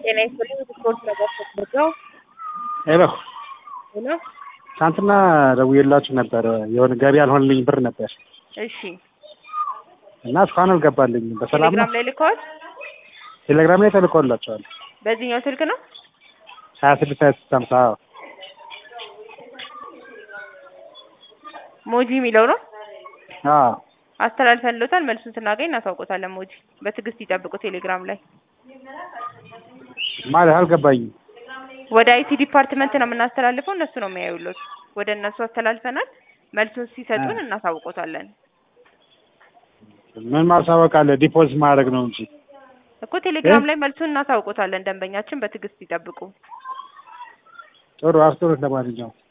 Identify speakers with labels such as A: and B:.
A: ጤና ይስጥልኝ ስፖርት ነገር ተደርገው
B: ሄሎ
A: ሄሎ
B: ትናንትና ደውዬላችሁ ነበር። የሆነ ገቢ ያልሆነልኝ ብር ነበር
A: እሺ
B: እና እስካሁን አልገባልኝም። በሰላም ነው?
A: ቴሌግራም ላይ ልከዋል
B: ቴሌግራም ላይ ተልኮላቸዋል።
A: በዚህኛው ስልክ ነው
B: ሀያ ስድስት ሀያ ስድስት ሀምሳ
A: ሞጂ የሚለው ነው
B: አዎ
A: አስተላልፈንሎታል መልሱን ስናገኝ እናሳውቆታለን ሞጂ በትዕግስት ይጠብቁ ቴሌግራም ላይ
B: ማለት አልገባኝም።
A: ወደ አይቲ ዲፓርትመንት ነው የምናስተላልፈው እነሱ ነው የሚያዩሉት ወደ እነሱ አስተላልፈናል መልሱን ሲሰጡን እናሳውቆታለን
B: ምን ማሳወቅ አለ? ዲፖዚት ማድረግ ነው እንጂ
A: እኮ ቴሌግራም ላይ መልሱን እናሳውቆታለን ደንበኛችን በትዕግስት ይጠብቁ
B: ጥሩ አስጥሩት። ለማንኛውም